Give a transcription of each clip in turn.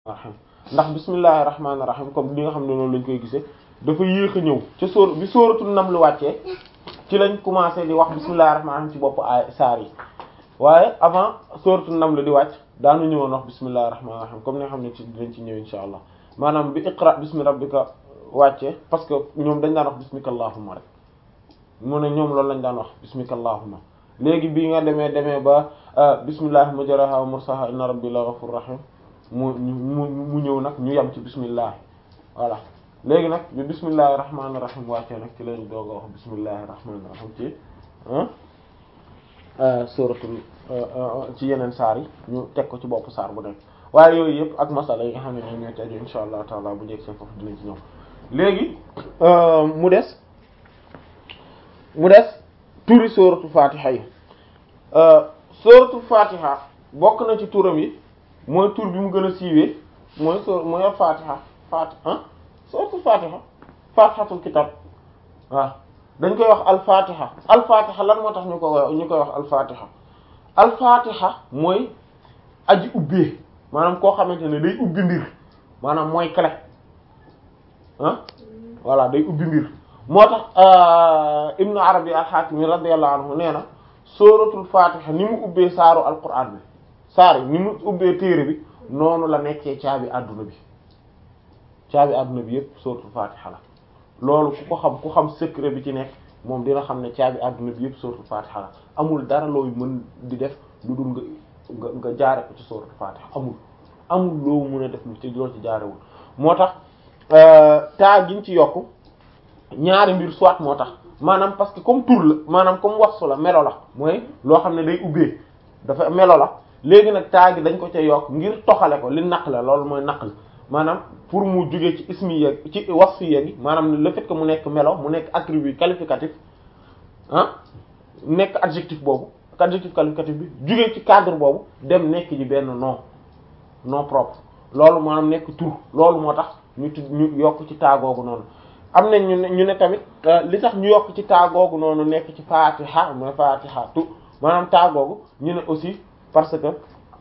rahim ndax bismillahir rahmanir rahim comme li nga xam ne noonu lañ koy gisee dafa yéex a ñëw ca sóor bi sóoratul nam lu wàccee ci lañ commencé di wax bismillahir rahmanir rahim ci bopp ay saar yi waaye avant sóoratul nam lu di wàcc daanu ñëwoon wax bismillahir rahmanir rahim comme ni nga xam ne ci dinañ ci ñëw insha allah maanaam bi iqra bismi rabbika wàccee parce que ñoom dañ daan wax bismika allahumma rek mu ne ñoom loolu lañ daan wax bismika allahumma léegi bii nga demee demee ba bismillah majraha wa mursaha inna rabbi la ghafur rahim mu mu mu ñëw nag ñu yem ci bismillah voilà léegi nag bi bismillahi rahmaani rahim wàccee nag ci lañ doog a wax bismillahi rahmaani rahim ci suratul ci yeneen saar yi ñu teg ko ci bopp saar bu nekk waaye yooyu yëpp ak masala yi nga xam ne ñoom ñooy tegu insha allah taala bu njëkk seen foofu dinañ ci ñëw léegi mu des mu des turi suratul fatiha yi suratul fatiha bokk na ci turam yi mooy tur bi mu gën a siiwee mooy soo mooy al fatiha fatiha ah suratul fatiha fatihatul kitab waaw dañ koy wax al fatiha al fatiha lan moo tax ñu ko ñu koy wax al fatiha al fatiha mooy aji ubbee maanaam koo xamante ne day ubbi mbir maanaam mooy clé ah voilà day ubbi mbir moo tax ibnu arabi al-Hakimi radiyallahu anhu nee na suratul fatiha ni mu ubbee saaru alquran bi saar yi ni mu ubbee téere bi noonu la nekkee caabi àdduna bi caabi àdduna bi yépp suratul fatiha la loolu ku ko xam ku xam secret bi ci nekk moom dina xam ne caabi àdduna bi yépp suratul fatiha la amul dara looy mën di def lu dul nga nga nga jaare ko ci suratul fatiha amul amul loo mën a def lu ci loolu ci jaarewul moo tax taa giñ ci yokk ñaari mbir soit moo tax maanaam parce que comme tur la maanaam comme wasfu la melo la mooy loo xam ne day ubbee dafa melo la léegi nag taa gi dañ ko ca yokk ngir toxale ko li naq la loolu mooy naql maanaam pour mu jógee ci ismi yeeg ci wasfi yeeg maanaam le fait que mu nekk melo mu nekk attribut qualificatif ah nekk adjectif boobu adjectif qualificatif bi jógee ci cadre boobu dem nekk ji benn nom nom propre loolu maanaam nekk tur loolu moo tax ñu tudd ñu yokk ci taagoogu noonu am nañ ñu ne ñu ne tamit li tax ñu yokk ci taagoogu noonu nekk ci fatiha mooy fatiha tu maanaam taagoogu ñu ne aussi parce que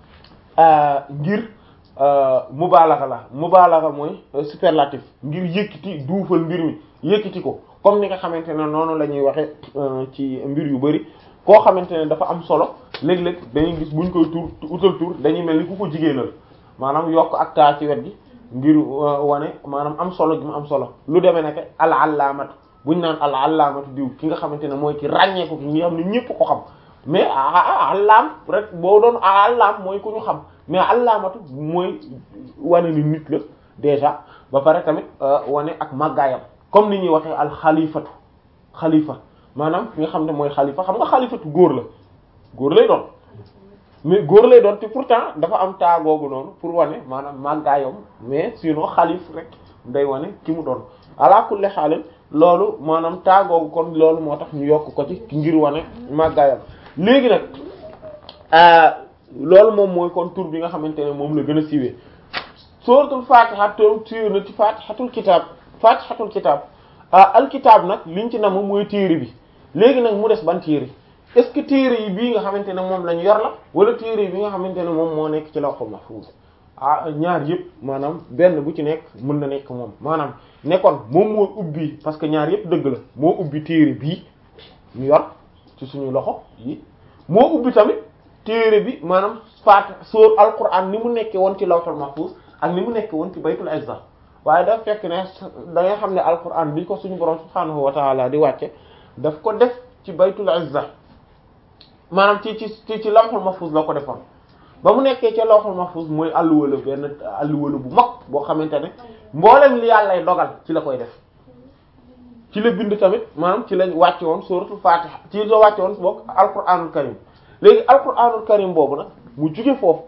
ngir mubaalaxa la mubaalaxa mooy superlatif ngir yëkkati duufal mbir mi yëkkati ko comme ni nga xamante ne noonu la ñuy waxe ci mbir yu bari koo xamante ne dafa am solo léeg-léeg dañuy gis buñ koy tur utal tur dañuy mel ni ku ko jigéenal maanaam yokk ak taa ci wet gi ngir wane maanaam am solo gi mu am solo lu demee nekk al allaamatu buñ naan al allaamatu diw ki nga xamante ne mooy ki ràññeeku ki nga xam ne ñépp ko xam mais allaam rek boo doon allaam mooy ku ñu xam mais allaamatu mooy wane ni nit la déjà ba pare tamit wane ak màggaayam comme ni ñuy waxee al xalifatu xalifa maanaam ki nga xam ne mooy xalifa xam nga xalifatu góor la góor lay doon mais góor lay doon te pourtant dafa am taagoogu noonu pour wane maanaam màggaayam mais sinon xalif rek day wane ki mu doon ala kulli xaalin loolu maanaam taagoogu kon loolu moo tax ñu yokk ko ci ngir wane màggaayam léegi nag loolu moom mooy kon tur bi nga xamante ne moom la gën a siiwee suratul fatiha tur siiw na ci fatihatul kitab fatihatul kitab al kitab nag liñ ci nam mooy téere bi léegi nag mu des ban téere est-ce que téere yi bii nga xamante ne moom lañ yor la wala téere yi bi nga xamante ne moom moo nekk ci lawhul mahfuz ah ñaar yëpp maanaam benn bu ci nekk mën na nekk moom maanaam nekkoon moom moo ubbi parce que ñaar yëpp dëgg la moo ubbi téere bii ñu yor ci suñu loxo yi moo ubbi tamit téere bi maanaam faat sóor alquran ni mu nekkee woon ci lawhul mahfuz ak ni mu nekkee woon ci baytul izza waaye daf fekk ne da nga xam ne alquran bi ko suñu borom subhaanahu wa taala di wàcce daf ko def ci baytul izza maanaam ci ci ci ci lawhul mahfuz la ko defoon ba mu nekkee ca lawhul mahfuz mooy alluwala benn alluwala bu mag boo xamante ne mboolem li yàllay dogal ci la koy def ci la bind tamit maanaam ci lañ wàcce woon suratul fatiha ci la wàcce woon boog alquranul karim léegi alquranul karim boobu nag mu jóge foofu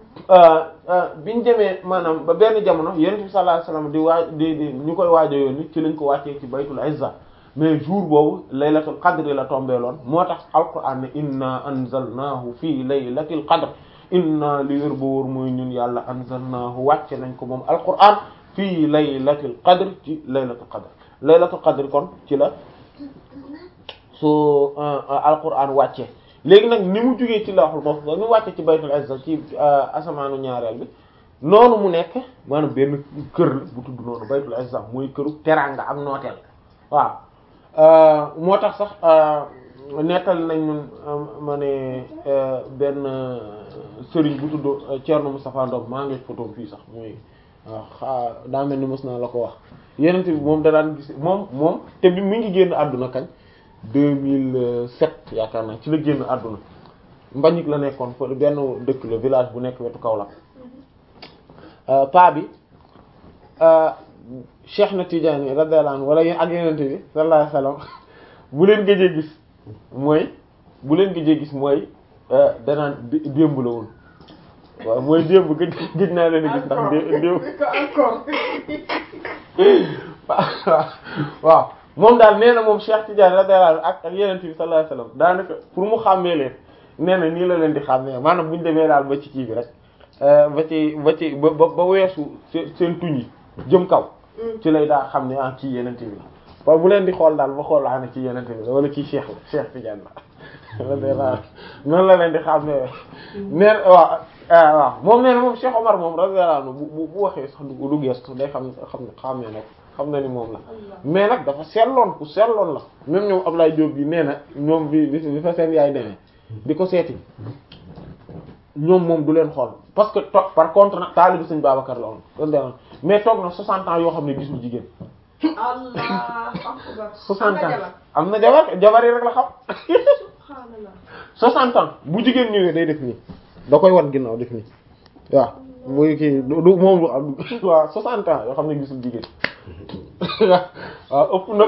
biñ demee maanaam ba benn jamono yonent bi sallallahu alayhi wasallam di waaj di di ñu koy waajo yoon ci lañ ko wàccee ci baytul izza mais jour boobu laylatul qadr la tombeeloon moo tax alquran ne inna anzalnahu fii laylatil qadr inna li wér ba wóor mooy ñun yàlla anzalnahu wàcce nañ ko moom alquran fii laylatil qadr ci laylatul qadr laylatul qadr kon ci la su alquran wàcce léegi nag ni mu jógee ci lawhul mahfuz ni mu wàcce ci baytul izza ci asamaanu ñaareel bi noonu mu nekk maanaam benn kër la bu tudd noonu baytul izza mooy këru teraanga ak nooteel waaw moo tax sax nettal nañ ñun ma ne benn sëriñ bu tudd Thierno Moustapha Ndom maa ngi photo fii sax mooy waaw daa mel ni mos naa la ko wax yeneen bi moom da daan gis moom moom te bi mi ngi génn àdduna kañ 2007 yaakaar naa ci la génn àdduna Mbagnick la nekkoon fa benn dëkk la village bu nekk wetu Kaolack paa bi Cheikh na Tidiane radiyallahu anhu wala ak yeneen bi sallallahu alayhi wasallam bu leen gëjee gis mooy bu leen gëjee gis mooy danaan démb la woon waaw mooy démb gëj gëj naa leen gis ndax démb waaw moom daal nee na moom Cheikh Tidiane radiyallahu anhu ak ak yeneen bi sallallahu alayhi wasallam daanaka pour mu xàmmee leen nee na nii la leen di xàmmee maanaam bu ñu demee daal ba ci kii bi rek ba ci ba ci ba ba weesu seen tuñ yi jëm kaw ci lay daa xam ne ah kii yenente bi la waaw bu leen di xool daal ba xool laa ne kii yenente bi la wala kii cheikh la cheikh Tidiane la noonu la leen di xam ne neen waaw waaw moom nee na moom Cheikh Omar moom radiyallahu anhu bu bu waxee sax du du gestu day xam xam ne xàmmee na ko xam na ni moom la mais nag dafa seetloon ku seetloon la même ñoom Ablaye Diop bi nee na ñoom bi bi fa seen yaay demee di ko seeti ñoom moom du leen xool parce que toog par contre nag taalibu Sëriñ Babacar la woon mais toog na 60 ans yoo xam ne gisul jigéen. Allah 60 ans am na jabar jabar yi rek la xam. 60 ans bu jigéen ñëwee day def nii da koy wan ginnaaw def nii waaw muy kii du moom du am waaw 60 ans yoo xam ne gisul jigéen waaw ëpp na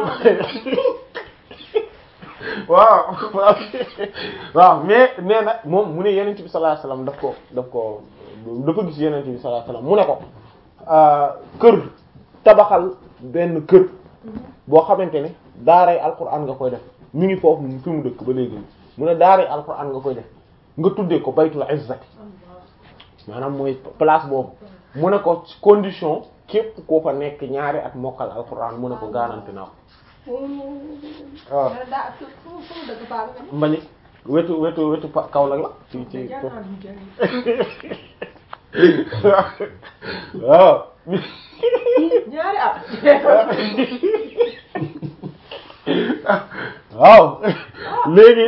waaw waaw mais nee na moom mu ne yenent bi sallallahu alayhi wasallam daf ko daf ko dafa gis yenent bi sallallahu alayhi wasallam mu ne ko kër tabaxal benn kër boo xamante ne daaray alquran nga koy def mi ngi foofu fi mu dëkk ba léegi mu ne daaray alquran nga koy def nga tuddee ko baytul izzati maanaam mooy place boobu mu ne ko condition képp koo fa nekk ñaari at mokkal alquran mu ne ko garanti naa ko waaw mbañi wetu wetu wetu Kaolack la ci ci waaw ñaari at waaw léegi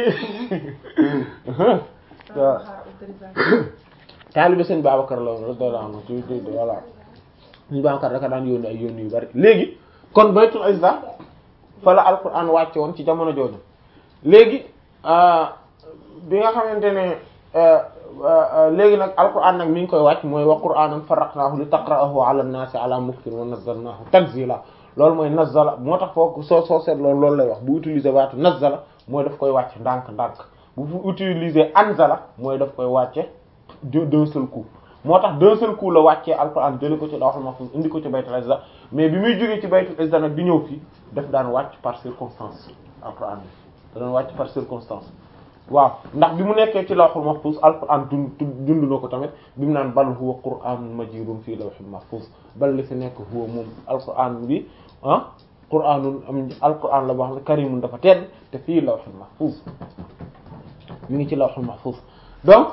waaw taalibe sëñ Babacar la woon radiyallahu anhu ci ci voilà sëñ Babacar daka daan yónni ay yónni yu bari léegi kon baytul izza fa la alquran wàcce woon ci jamono jooju léegi bi nga xamante ne léegi nag alquran nag mi ngi koy wàcc mooy wa qur'anan farraqnahu li taqra'ahu 'ala an-nasi 'ala muktin wa nazzalnahu tanzila loolu mooy nazzala moo tax foofu soo soo seet loolu loolu lay wax bu utiliser waatu nazzala mooy daf koy wàcc ndànk ndànk bu fu utiliser anzala mooy daf koy wàcce d'un seul coup moo tax d'un seul coup la wàccee alquran jële ko ci lawhul mahfuz indi ko ci baytul izza mais bi muy jógee ci baytul izza nag di ñëw fii daf daan wàcc par circonstance alquran bi da daan wàcc par circonstance waaw ndax bi mu nekkee ci lawhul mahfuz alquran dund dund na ko tamit bi mu naan bal huwa qur'anun majidun fii lawhil mahfuz bal li fi nekk huwa moom alquran bi ah qur'anun am alquran la boo xam ne karimun dafa tedd te fii lawhil mahfuz mi ngi ci lawhul mahfuz donc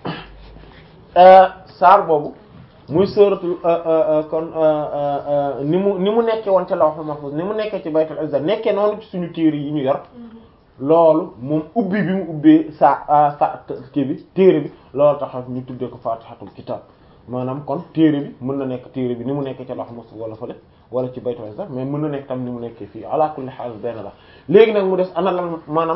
saar boobu muy sóoratu kon ni mu ni mu nekkee woon ca lawhul mahfuz ni mu nekkee ci baytul izza nekkee noonu ci suñu téere yi ñu yor loolu moom ubbi bi mu ubbee sa sa kii bi téere bi loolu tax ñu tuddee ko fatihatul kitab maanaam kon téere bi mën na nekk téere bi ni mu nekkee ca lawhul mahfuz wala fële wala ci baytul izza mais mën na nekk tam ni mu nekkee fii ala kulli haal benn la léegi nag mu des ana lan maanaam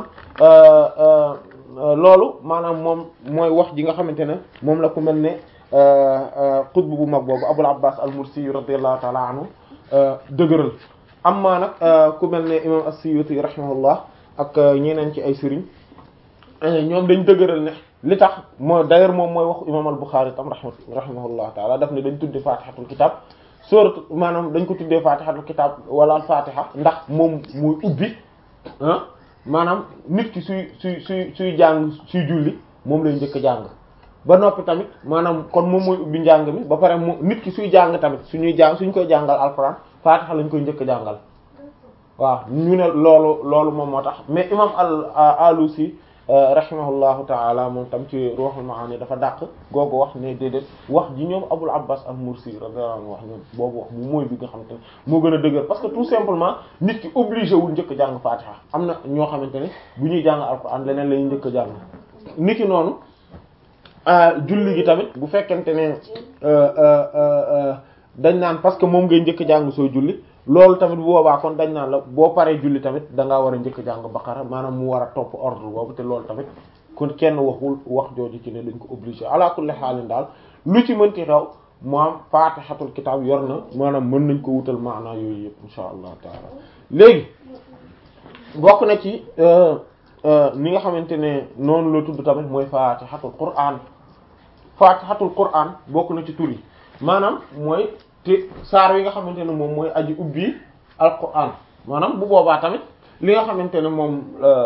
loolu maanaam moom mooy wax ji nga xamante ne moom la ku mel ne xutb bu mag boobu Abul Abbas al-Mursi radiyallahu ta'ala anhu dëgëral amma nag ku mel ne imam as-Suyuti rahimahullah ak ñeneen ci ay sëriñ ñoom dañ dëgëral ne li tax moo d'ailleurs moom mooy wax imam al-Bukhari tam rahimahullah ta'ala daf ne dañ tudde fatihatul kitab sourate maanaam dañ ko tuddee fatihatul kitab wala al-fatiha ndax moom muy ubbi ah maanaam nit ki suy suy suy suy jàng suy julli moom lay njëkk a jàng ba noppi tamit maanaam kon moom mooy ubbi njàng mi ba pare mu nit ki suy jàng tamit suñuy jàng suñ koy jàngal alxuraan faatixa lañ koy njëkk a jàngal waaw ñu ne loolu loolu moom moo tax mais imam al alusi rahimahullahu taala moom tam ci ruhul maani dafa dàq googu wax ne déedéet wax ji ñoom abul abbas al mursi radiyallahu anhu wax ñoom boobu wax bu mooy bi nga xamante ne moo gën a dëgër parce que tout simplement nit ki obligé wul njëkk jàng fatiha am na ñoo xamante ne bu ñuy jàng alquran leneen la ñuy njëkk jàng nit ki noonu julli gi tamit bu fekkente ne dañ naan parce que moom ngay njëkk jàng soo julli loolu tamit bu boobaa kon dañ naan la boo paree julli tamit da ngaa war a njëkk jàng baqara maanaam mu war a topp ordre boobu te loolu tamit kon kenn waxul wax jooju ci ne dañ ko obligé ala kulli xaalin daal lu ci mënti xew moom faatixatul kitaab yor na maanaam mën nañ ko wutal maanaa yooyu yëpp insha allah taala léegi bokk na ci ni nga xamante ne noonu la tudd tamit mooy faatixatul qur'an faatixatul qur'an bokk na ci tur yi maanaam mooy te saar yi nga xamante ne moom mooy aji ubbi alquran maanaam bu boobaa tamit li nga xamante ne moom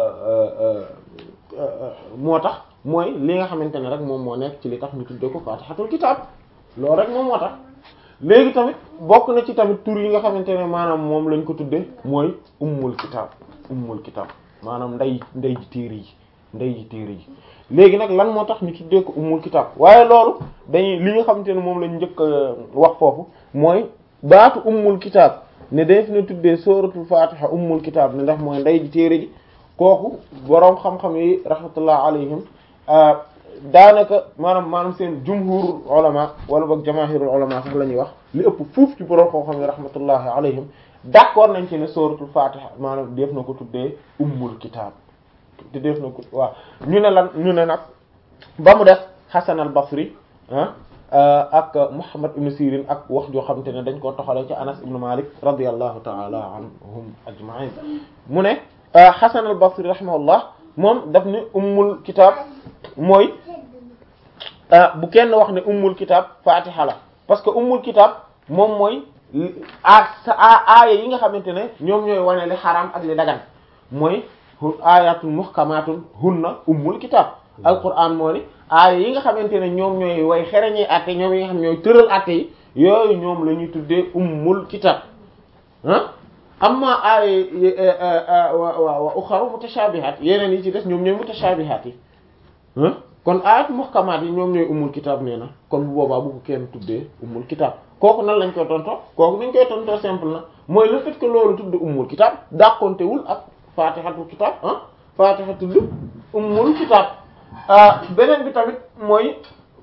moo tax mooy li nga xamante ne rek moom moo nekk ci li tax ñu tuddee ko fatihatul kitab loolu rek moom moo tax léegi tamit bokk na ci tamit tur yi nga xamante ne maanaam moom lañ ko tuddee mooy ummul kitab ummul kitab maanaam nday nday ji téere yi nday ji téere yi léegi nag lan moo tax ñu tuddee ko ummul kitab waaye loolu dañuy li nga xamante ne moom lañ njëkk wax foofu mooy baatu ummul kitab ne def na tuddee suratul fatiha ummul kitab ne ndax mooy nday ji téere ji kooku boroom xam-xam yi rahmatullah alayhim daanaka maanaam maanaam seen jumhurul ulama wala boog jamaahirul ulama sax la ñuy wax li ëpp fuuf ci boroom xam-xam yi rahmatullahi alayhim d'accord nañ ci ne suratul fatiha maanaam def na ko tuddee ummul kitab te def na ko waaw ñu ne lan ñu ne nag ba mu def Hasan al-Basri ah ak Muhammad ibn Sirin ak wax joo xamante ne dañ koo toxalee ci Anas ibn Malik radiyallahu ta'ala anhum ajma'in mu ne Hasan al-Basri rahimahullah moom daf ne ummul kitab mooy bu kenn wax ne ummul kitab fatiha la parce que ummul kitab moom mooy a sa aaya yi nga xamante ne ñoom ñooy wane li xaraam ak li dagan mooy ayatul muhkamatun hunna ummul kitab alquran moo ni aaya yi nga xamante ne ñoom ñooy way xereñee atte ñoom yi nga xam ñooy tëral atte yi yooyu ñoom la ñuy tuddee ummul kitab ah amma aaya wa wa uxaru mutashabihat yeneen yi ci des ñoom ñooy mutashabihat yi ah kon ayat muhkamat yi ñoom ñooy ummul kitab nee na kon bu boobaa bu ko kenn tuddee ummul kitab kooku nan lañ koy tontoo kooku nañ koy tontoo simple na mooy le fait que loolu tudd ummul kitab dàqontewul ak fatihatul kitab ah fatihatul ummul kitab beneen bi tamit mooy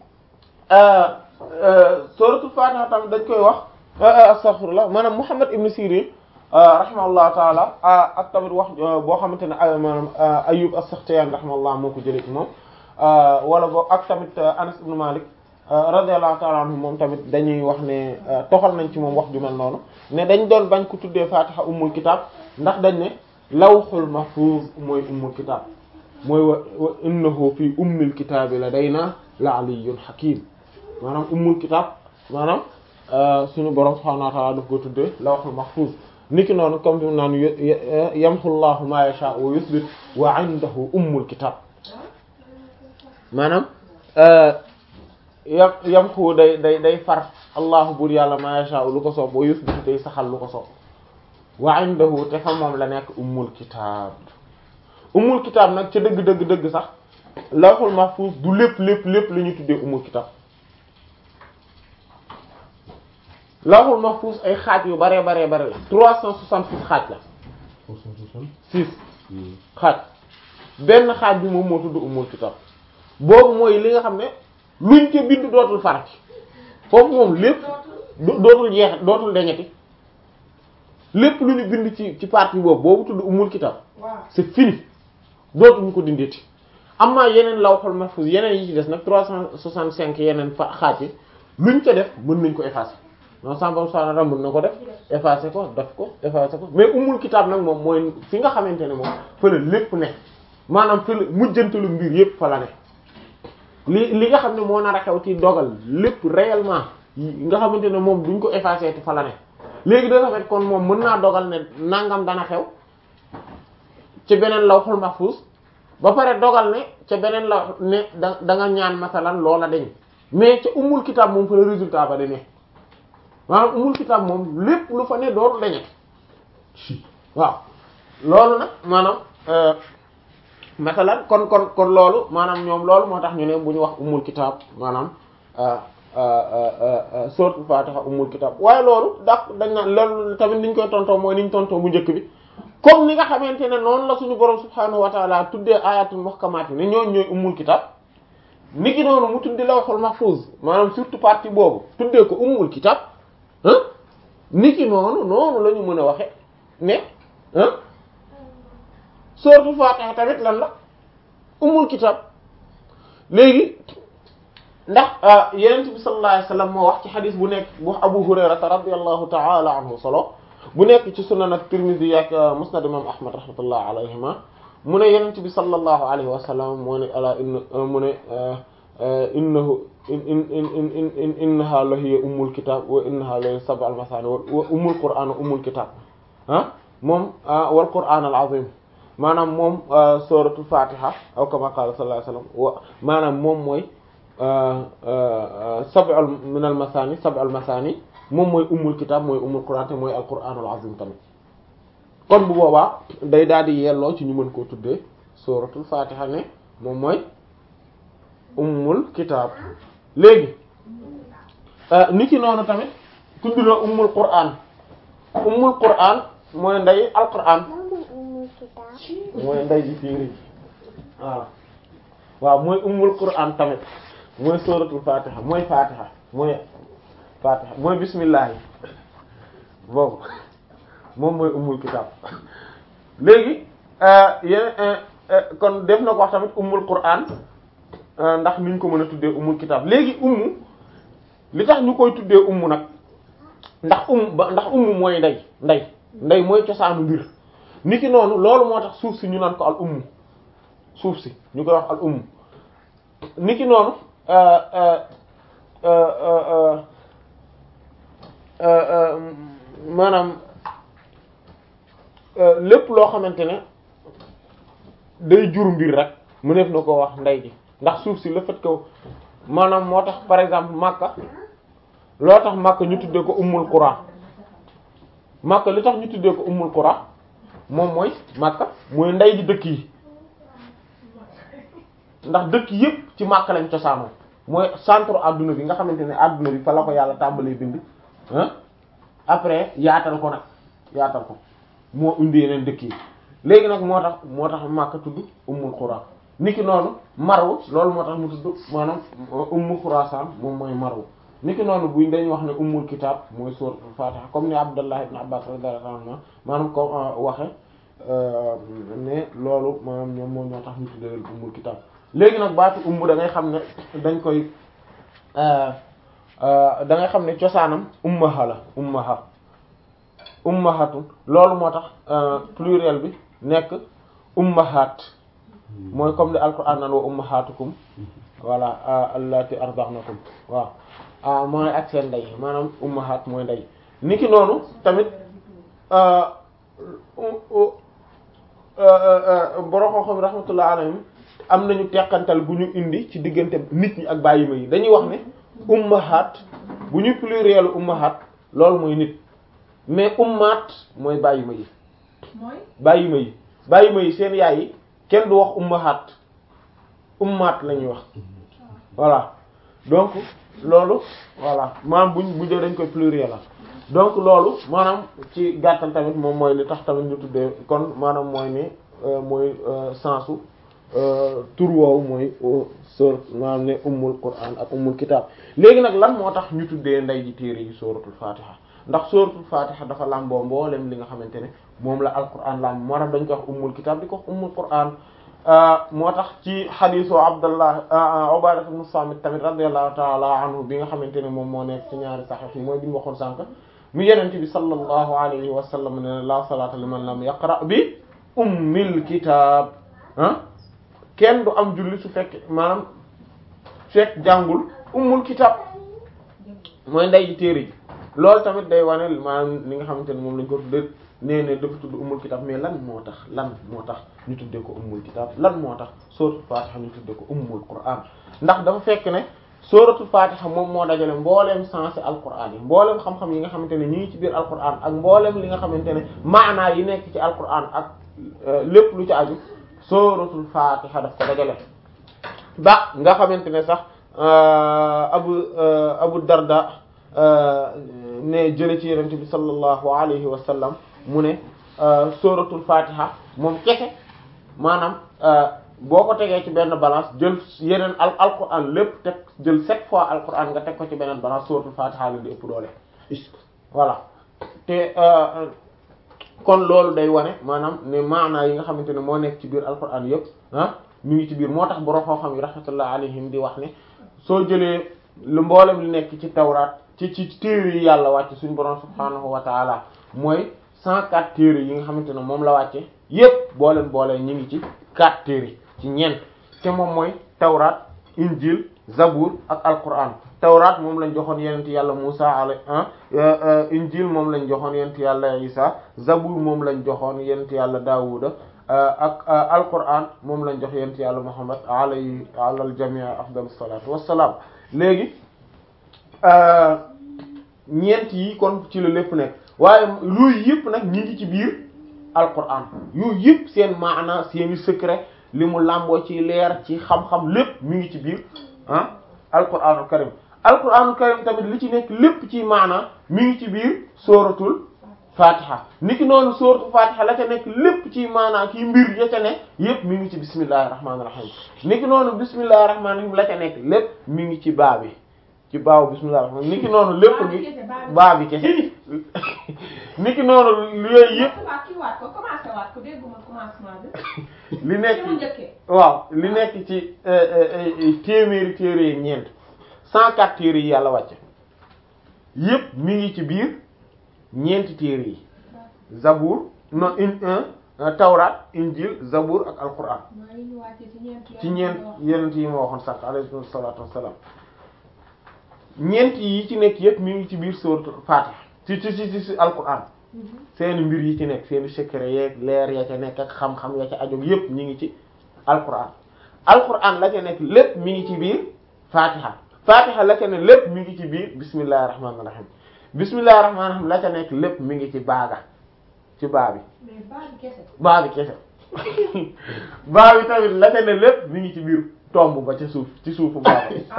suratul fatiha tamit dañ koy wax astaghfirullah maanaam Muhammad ibn Sirin rahimahullah taala ak tamit wax boo xamante ne maanaam Ayyub as-Sakhtiyani rahimahullah moo ko jëlee ci moom wala boo ak tamit Anas ibn Malik radiyallahu ta'ala anhu moom tamit dañuy wax ne toxal nañ ci moom wax ju mel noonu ne dañ doon bañ ko tuddee fatiha ummul kitab ndax dañ ne lawhul mahfuz mooy ummul kitab mooy wa wa innahu fi ummil kitaabi ladayna la aliyyun hakim maanaam ummul kitab maanaam suñu borom subhanahu wa ta'ala daf ko tuddee lawhul mahfuz niki noonu comme fi mu naan yamhu llahu ma yasha wa yuthbit wa indahu ummul kitab maanaam yam yam xu day day day far allahu bur yàlla ma yasha lu ko soob wa yuthbit day saxal lu ko soob wa indahu te fa moom la nekk ummul kitaab ummul kitaab nag ca dëgg dëgg dëgg sax lawhul mahfuz du lépp lépp lépp la ñu tuddee ummul kitaab lawhul mahfuz ay xaaj yu bare bare bare la trois cent soixante-six xaaj la six xaaj benn xaaj bi moom moo tudd ummul kitaab boobu mooy li nga xam ne luñ ca bind dootul farati foofu moom lépp dootul jeex dootul deñeti lépp lu ñu bind ci ci partie boobu boobu tudd umul kitab c'est fini dootuñu ko dindeeti amma yeneen lawhul mahfuz yeneen yi ci des nag trois cent soixante-cinq yeneen fa xaaj yi luñ ca def mën nañ ko effacer non sambam sanara mën na ko def effacer ko def ko effacer ko mais umul kitab nag moom mooy fi nga xamante ne moom fële lépp ne maanaam fële mujjantalu mbir yépp fa la ne li li nga xam ne moo nar a xew ci dogal lépp réellement nga xamante ne moom duñ ko effacer te fa la ne léegi da fait kon moom mën naa dogal ne nangam dana xew ci beneen lawhul mahfuz ba pare dogal ne ca beneen la ne da da nga ñaan masalan loola dañ mais ca umul kitab moom fa la résultat ba di ne maanaam umul kitab moom lépp lu fa ne dooru dañet waaw loolu nag maanaam masalan kon kon kon loolu maanaam ñoom loolu moo tax ñu ne bu ñu wax umul kitaab maanaam suratul fatiha umul kitaab waaye loolu daa dañ naan loolu tamit niñ koy tontoo mooy niñ tontoo bu njëkk bi comme ni nga xamante ne noonu la suñu borom subhaanahu wa taala tuddee ayatul muhkamaat ne ñooñ ñooy umul kitaab ni ki noonu mu tuddi lawhul mahfuz maanaam surtout partie boobu tuddee ko umul kitaab ah ni ki noonu noonu la ñu mën a waxe ne ah suratul fatiha tamit lan la umul kitaab léegi ndax yenent bi sallallahu alayhi wasallam moo wax ci xadis bu nekk bu abu hurayrata radiyallahu ta'ala anhu solo bu nekk ci sunan at-tirmidhi ak musnad imam ahmad rahmatullah alayhima mu ne yenent bi sallallahu alayhi wa sallam moo ne ala inna mu ne innahu in in in in in innaha la hiya ummul kitab wa innaha la hiya sab'al masani wa ummul qur'an ummul kitab ah moom wal qur'an al azim maanaam moom suratul fatiha aw kama qala sallallahu alayhi wa sallam wa maanaam moom mooy sab'al min al masani sab'al masani moom mooy ummul kitab mooy ummul qur'an te mooy al qur'an al azim tamit kon bu boobaa day daal di yelloo ci ñu mën koo tuddee suratul fatiha ne moom mooy ummul kitab léegi ni ki noonu tamit tudd na ummul qur'an ummul qur'an mooy ndey al qur'an mooy ndey ji fiiri waaw waaw mooy ummul qur'an tamit mooy suratul fatiha mooy fatiha mooy fatiha mooy bismillah boobu moom mooy ummul kitab léegi yéen kon def na ko wax tamit ummul qur'an ndax niñ ko mën a tuddee ummul kitab léegi ummu li tax ñu koy tuddee ummu nag ndax umm ba ndax ummu mooy ndey ndey ndey mooy cosaanu mbir niki noonu loolu moo tax suuf si ñu naan ko al ummu suuf si ñu koy wax al ummu niki noonu maanaam lépp loo xamante ne day jur mbir rek mu nekk na ko wax ndey ji ndax suuf si le fait que maanaam moo tax par exemple Makka loo tax Makka ñu tuddee ko ummul qura Makka li tax ñu tuddee ko ummul qura moom mooy Makka mooy ndey ji dëkk yi ndax dëkk yépp ci Makka lañ cosaanoo mooy centre adduna bi nga xamante ne adduna bi fa la ko yàlla tàmbalee bind ah après yaatal ko nag yaatal ko moo indi yeneen dëkk yi léegi nag moo tax moo tax Makka tudd ummul qura niki noonu Marw loolu moo tax mu tudd maanaam ummu Xuraasaan moom mooy Marw niki noonu buñ dañuy wax ne ummul kitaab mooy suuratul Faatiha comme ni Abdullah ibn Abbas radiyallahu anhu maanaam ko waxe ne loolu maanaam ñoom moo ñoo tax ñu tuddee leen ummul kitaab léegi nag baatu ummu da ngay xam ne dañ koy da ngay xam ne cosaanam ummaha la ummaha ummahatun loolu moo tax pluriel bi nekk ummahat mooy comme li alquran naan wa ummahatukum voilà allati arda'nakum waaw ah mooy ak seen ndey maanaam ummahat mooy ndey niki noonu tamit borom xam-xam rahmatullah alayhim am nañu teqantal bu ñu indi ci diggante nit ñi ak bàyyima yi dañuy wax ne ummahat bu ñu pluriel ummahat loolu mooy nit mais ummaat mooy bàyyima yi mooy bàyyima yi bàyyima yi seen yaay yi kenn du wax ummahat ummaat la ñuy wax voilà donc loolu voilà maanaam buñ bu dee dañ koy pluriel la donc loolu maanaam ci gàttal tamit moom mooy li tax tamit ñu tuddee kon maanaam mooy ne mooy sensu tur woowu mooy sor maanaam ne ummul qur'an ak ummul kitab léegi nag lan moo tax ñu tuddee nday ji téere yi suratul fatiha ndax suratul fatiha dafa làmboo mboolem li nga xamante ne moom la alquran lamb moo tax dañ koy wax ummul kitab di ko wax ummul qur'an moo tax ci xadiisu abdallah ubadah ibn samit tamit radiyallahu ta'ala anhu bi nga xamante ne moom moo nekk ci ñaari saxiix yi mooy bi ñu waxoon sànq mu yenent bi sallallahu alayhi wa sallam ne la salata liman lam yaqra bi ummil kitab ah kenn du am julli su fekk maanaam fekk jàngul ummul kitab mooy nday ji téere ji loolu tamit day wane maanaam li nga xamante ne moom lañ ko tuddee nee ne dafa tudd ummul kitab mais lan moo tax lan moo tax ñu tuddee ko ummul kitab lan moo tax suratul fatiha ñu tuddee ko ummul qur'an ndax dafa fekk ne suratul fatiha moom moo dajale mbooleem sensé alquran yi mbooleem xam-xam yi nga xamante ne ñi ngi ci biir alquran ak mbooleem li nga xamante ne maanaa yi nekk ci alquran ak lépp lu ci aju suratul fatiha daf ko dajale ba nga xamante ne sax abu abu darda ne jële ci yonent bi sallallahu alayhi wa sallam mu ne suratul fatiha moom kese maanaam boo ko tegee ci benn balance jël yeneen al alquran lépp teg jël sept fois alquran nga teg ko ci beneen balance suratul fatiha la di ëpp doole voilà te kon loolu day wane maanaam ne maanaa yi nga xamante ne moo nekk ci biir alquran yëpp ah ñu ngi ci biir moo tax borom xam-xam yi rahmatullah alayhim di wax ne soo jëlee lu mboolem li nekk ci tawraat ci ci téere yi yàlla wàcce suñu borom subhaanahu wa taala mooy cent quatre téere yi nga xamante ne moom la wàcce yépp booleen boolee ñu ngi ci quatre téere ci ñeent te moom mooy tawraat injil zabur ak alquran tawraat moom lañ joxoon yenent yàlla Musa alay injil moom lañ joxoon yenent yàlla Isa zabur moom lañ joxoon yenent yàlla Daawuda ak alquran moom lañ jox yenent yàlla Muhammad alayhi alal jamii afdalus salatu wassalaam léegi ñeent yi kon ci la lépp nekk waaye yooyu yëpp nag ñi ngi ci biir alquran yooyu yëpp seen maana seeni secret li mu làmboo ci leer ci xam-xam lépp mi ngi ci biir ah alquranul karim alquranul karim tamit li ci nekk lépp ci maana mi ngi ci biir sóoratul fatiha niki noonu sóoratul fatiha la ca nekk lépp ci maana kii mbir ya ca nekk yépp mi ngi ci bismillahir rahmanir rahim niki noonu bismillahir rahmanir rahim la ca nekk lépp mi ngi ci baa bi ci baaw bismillahir rahmanir niki noonu lépp ngi baa bi kese niki noonu yooyu yépp li nekk waaw li nekk ci téeméeri téere yi ñeent cent quatre téere yi yàlla wàcce yépp mi ngi ci biir ñeenti téere yi zabur no in tawraat injil zabur ak alquran ci ñeent yenent yi ma waxoon sànq alayhi salaatu wassalaam ñeent yi ci nekk yépp mi ngi ci biir sourate Fatiha ci ci ci ci alquran seeni mbir yi ci nekk seeni secret yeeg leer ya ca nekk ak xam-xam ya ca ajog yépp ñi ngi ci alquran alquran la ca nekk lépp mi ngi ci biir Fatiha Fatiha la ca ne lépp mi ngi ci biir bismillahir rahmanir rahim bismillahir rahmanir rahim la ca nekk lépp mi ngi ci baaga ci baa bi baa bi kese baa bi tamit la ca ne lépp mi ngi ci biir tomb ba ca suuf ci suufu baa bi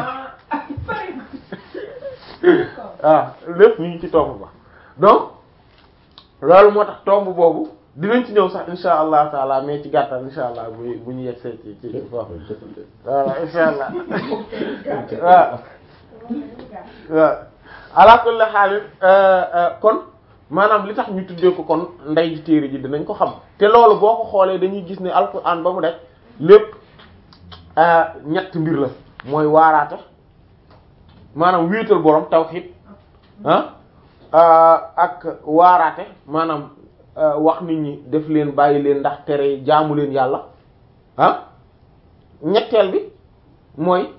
waaw lépp mi ngi ci tomb ba donc loolu moo tax tomb boobu dinañ ci ñëw sax insha allah taala mais ci gàttal insha allah bu bu ñu yegsee ci ci foofu voilà insha allah waaw waaw ala kulli haal kon maanaam li tax ñu tuddee ko kon ndey ji téere ji dinañ ko xam te loolu boo ko xoolee dañuy gis ne alquran ba mu def lépp ñett mbir la mooy waaraate maanaam wéetal borom tawhid ah ak waaraate maanaam wax nit ñi def leen bàyyi leen ndax tere jaamu leen yàlla ah ñetteel bi mooy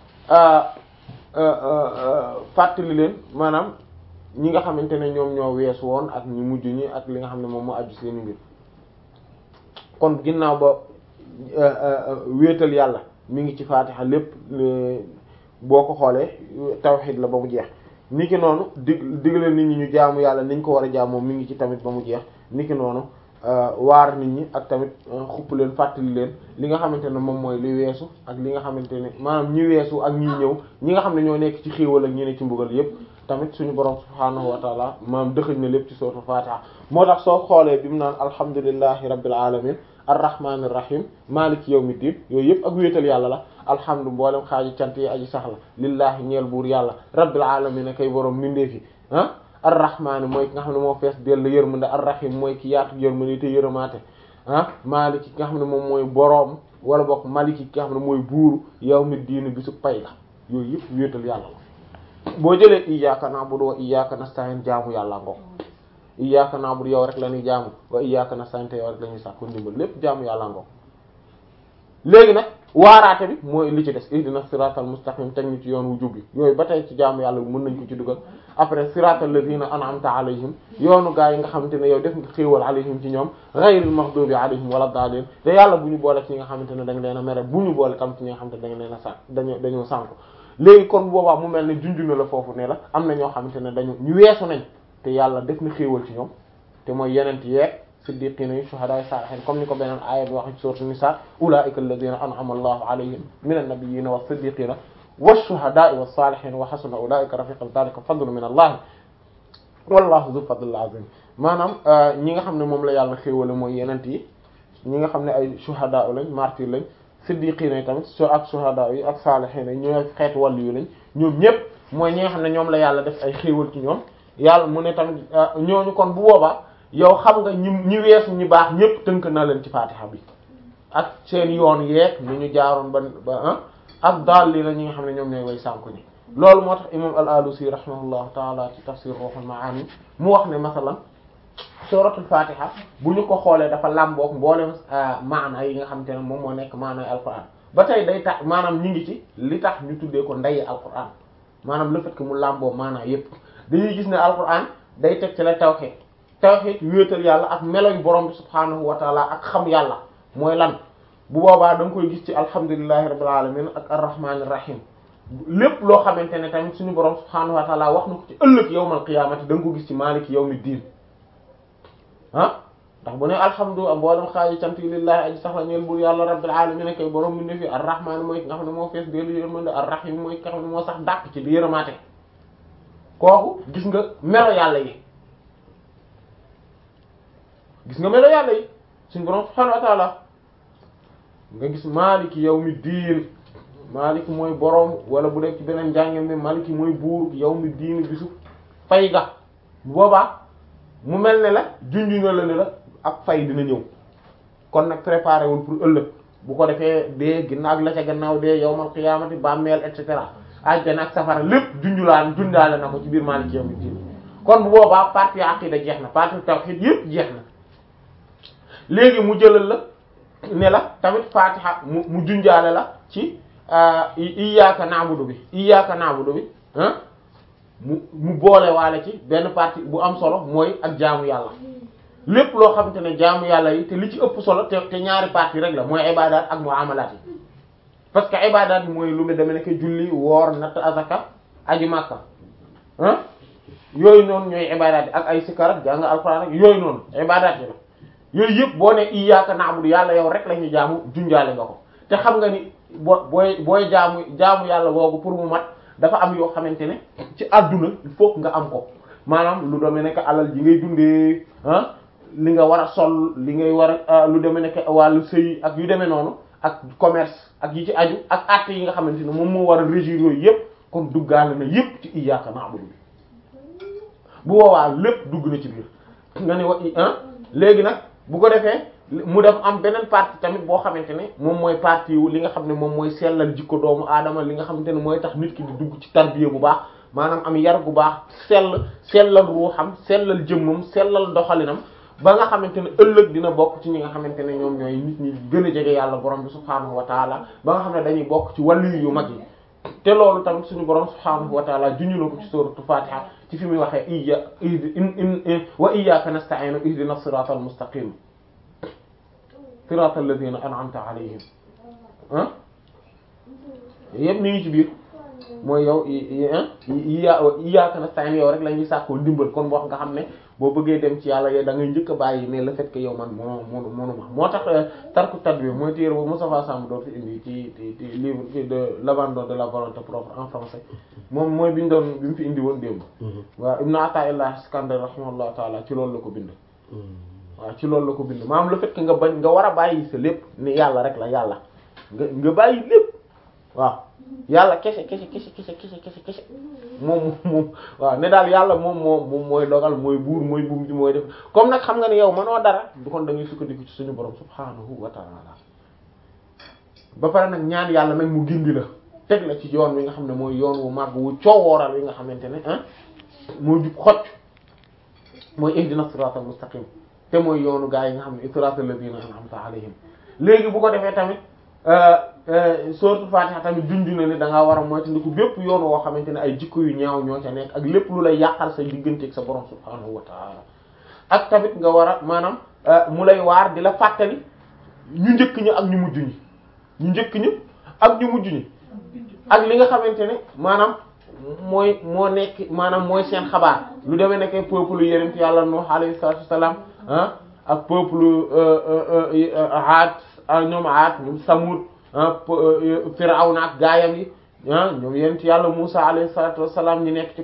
fàttali leen maanaam ñi nga xamante ne ñoom ñoo weesu woon ak ñu mujj ñi ak li nga xam ne moom moo aju seen mbir kon ginnaaw ba wéetal yàlla mi ngi ci faatixa lépp boo ko xoolee tawhid la ba mu jeex niki noonu dig digle nit ñi ñu jaamu yàlla niñ ko war a jaamoo mi ngi ci tamit ba mu jeex niki noonu waar nit ñi ak tamit xupp leen fàttali leen li nga xamante ne moom mooy li weesu ak li nga xamante ne maanaam ñi weesu ak ñi ñëw ñi nga xam ne ñoo nekk ci xéewal ak ñi ne ci mbugal yépp tamit suñu borom subhaanahu wa taala maanaam dëxëñ na lépp ci sootu Fatiha moo tax soo xoolee bi mu naan alhamdulillahi rabbil alamin arrahmanir rahim maliki yawmiddin yooyu yëpp ak wéetal yàlla la alhamdu mboolem xaaji cant yi aji sax la lillahi ñeel buur yàlla rabbil alamin kay borom mindee fi ah arrahmaani mooy ki nga xam ne moo fees dell yërmande arrahim mooy ki yaatu yërmande te yërëmaate ah maliki ki nga xam ne moom mooy boroom wala bokk maliki ki nga xam ne mooy buuru yawmiddin bisu pay la yooyu yëpp wéetal yàlla la boo jëlee iyyaka na'budu wa iyyaka nasta'in jaamu yàlla ngo iyyaka na'budu yow rek la ñuy jaamu wa iyyaka nasta'in te yow rek la ñuy sàkku ndimbal lépp jaamu yàlla ngo léegi nag waaraate bi mooy li ci des ihdina siratal mustaqim teg ñu ci yoon wu jubbi yooyu ba tey ci jaamu yàlla bi mën nañ ko ci dugal après siratal ladina an'amta alayhim yoonu gaa yi nga xamante ne yow def nga xéewal alayhim ci ñoom ghayril maghdubi alayhim wala daalin te yàlla bu ñu boole ci ñi nga xamante ne dañ leen a mere bu ñu boole tam ci ñi nga xamante ne dañ leen a sànk dañoo dañoo sànk léegi kon boobaa mu mel ne junju na la foofu ne la am na ñoo xamante ne dañu ñu weesu nañ te yàlla def na xéewal ci ñoom te mooy yenent yeeg siddiqina yi shuhada yi salihin comme ni ko beneen aaya bi wax ci sourate Nisa ulaika alladhina an'ama Allahu alayhim minan nabiyyina was siddiqina wash shuhada was salihin wa hasuna ulaika rafiqan dhalika fadlun min Allah wallahu dhu fadlil azim maanaam ñi nga xam ne moom la yàlla xéewale mooy yenent yi ñi nga xam ne ay shuhada lañ martyr lañ siddiqina yi tamit so ak shuhada yi ak salihin yi ñooy xeetu wàllu yu lañ ñoom ñëpp mooy ñi nga xam ne ñoom la yàlla def ay xéewal ci ñoom yàlla mu ne tamit ñooñu kon bu boobaa yow xam nga ñi ñi weesu ñi baax ñëpp tënk na leen ci fatiha bi ak seen yoon yeeg ni ñu jaaroon ba ba ak daal li la ñi nga xam ne ñoom ñooy way sànku ñi loolu moo tax imam al-Alusi rahimahullahu taala ci tafsir Ruhul Maani mu wax ne masalan suratul fatiha bu ñu ko xoolee dafa làmboog mboolem maana yi nga xamante ne moom moo nekk maanaay alquran ba tey day tax maanaam ñu ngi ci li tax ñu tuddee ko ndeyi alquran maanaam le fait que mu làmboo maanaa yépp dañuy gis ne alquran day teg ci la tawhid tawhid wéetal yàlla ak melo yu borom bi subhaanahu wa taala ak xam yàlla mooy lan bu boobaa da nga koy gis ci alhamdulillahi rabbil alamin ak arrahmanir rahim lépp loo xamante ne tamit suñu borom subhaanahu wa taala wax na ko ci ëllëg yawmal qiyaamati da nga ko gis ci maliki yawmid diin ah ndax bu ne alhamdulilah mboolem xaaji cant yi lillahi aji sax la ñeel bur yàlla rabbil alamin kay borom bi ne fi arrahman mooy ki nga xam ne moo fees dellu yërmande arrahim mooy ki nga xam ne moo sax dàq ci di yërëmaate kooku gis nga melo yàlla yi gis nga melo yàlla yi suñu borom subhanahu wa ta'ala nga gis maliki yawmi diin maliki mooy borom wala bu dee ci beneen njàngeen bi maliki mooy buur yawmi diin bisu fay ga bu boobaa mu mel ne la junju na la ne la ak fay dina ñëw kon nag préparé wul pour ëllëg bu ko defee dee ginnaaw la ca gannaaw dee yawmal qiyaamati bàmmeel et cetera àjjana ak safara lépp junjulaan jundaale na ko ci biir maliki yawmi diin kon bu boobaa partie aqida jeex na partie tawhid yépp jeex na léegi mu jëlal la ne la tamit fatiha mu mu junjaale la ci iyyaka na'budu bi iyyaka na'budu bi ah mu mu boole waale ci benn partie bu am solo mooy ak jaamu yàlla lépp loo xamante ne jaamu yàlla yi te li ci ëpp solo te te ñaari partie rek la mooy ibadaat ak muamalat yi parce que ibadaat yi mooy lu mu demee nekk julli woor natt azaka aji makka ah yooyu noonu ñooy ibadaat yi ak ay sikar ak jàng alxuraan ak yooyu noonu ibadaat yi la yooyu yëpp boo ne iyyaka na'budu yàlla yow rek la ñuy jaamu junjaale nga ko te xam nga ni boo booy booy jaamu jaamu yàlla googu pour mu mat dafa am yoo xamante ne ci àdduna il faut nga am ko maanaam lu demee nekk alal ji ngay dundee ah li nga war a sol li ngay war a lu demee nekk wàllu sëy ak yu demee noonu ak commerce ak yi ci aju ak actes yi nga xamante ne moom moo war a régir yooyu yëpp kon duggaale na yëpp ci iyyaka na'budu bi bu boobaa lépp dugg na ci biir nga ne wa ah léegi nag bu ko defee mu def am beneen partie tamit boo xamante ne moom mooy partie wu li nga xam ne moom mooy sellal jikko doomu aadama li nga xamante ne mooy tax nit ki di dugg ci tarbiya bu baax maanaam am yar bu baax sell sellal ruuxam sellal jëmmam sellal doxalinam ba nga xamante ne ëllëg dina bokk ci ñi nga xamante ne ñoom ñooy nit ñi gën a jege yàlla borom bi subhaanahu wa taala ba nga xam ne dañuy bokk ci wàllu yu mag yi te loolu tamit suñu borom subhaanahu wa taala junñu na ko ci suuratu Fatiha ci fi muy waxee iya in in wa iyyaka nasta'inu ihdina siratal mustaqim siratal ladina an'amta alayhim ah yëpp mi ngi ci biir mooy yow iya iyyaka nasta'in yow rek la ñuy sàkkoo ndimbal kon wax nga xam ne boo bëggee dem ci yàlla yow da ngay njëkk a bàyyi ne le fait que yow man moo moo monuma moo tax tarku tadbir mooy téere boobu Moustapha Samb doon fi indi ci ci ci livre de l'abandon de la volonté propre en français moom mooy bi ñu doon bi mu fi indi woon démb waaw Ibn Ata'illah Iskandar rahimahullah taala ci loolu la ko bind waaw ci loolu la ko bind maanaam le fait que nga bañ nga war a bàyyi sa lépp ne yàlla rek la yàlla nga nga bàyyi lépp waaw yàlla kese kese kese kese kese kese kese moom moom waaw ne daal yàlla moom moom moom mooy dogal mooy buur mooy buum ji mooy def comme nag xam nga ne yow mënoo dara du kon da ngay sukkandiku ci suñu borom subhaanahu wa ta'ala ba pare nag ñaan yàlla nag mu gindi la teg la ci yoon wi nga xam ne mooy yoon wu màgg wu coowooral wi nga xamante ne ah moo jub xocc mooy ihdina siratal mustaqim te mooy yoonu gaa yi nga xam ne siratal ladina an'amta alayhim léegi bu ko defee tamit sourate Fatiha tamit junj na ne da ngaa war a moytandiku bépp yoon woo xamante ne ay jikko yu ñaaw ñoo ca nekk ak lépp lu lay yàqal sa digganteeg sa borom subhaanahu wa ta'ala ak tamit nga war a maanaam mu lay waar di la fàttali ñu njëkk ñi ak ñu mujj ñi ñu njëkk ñi ak ñu mujj ñi ak li nga xamante ne maanaam mooy moo nekk maanaam mooy seen xabaar lu demee nekkee peuple yonent yàlla Nuh alayhi salaatu wassalaam ah ak peuple Aad ñoom Aad ñoom Samud Firawna ak gaayam yi ah ñoom yent yàlla Musa alayhi salatu wassalam ñi nekk ci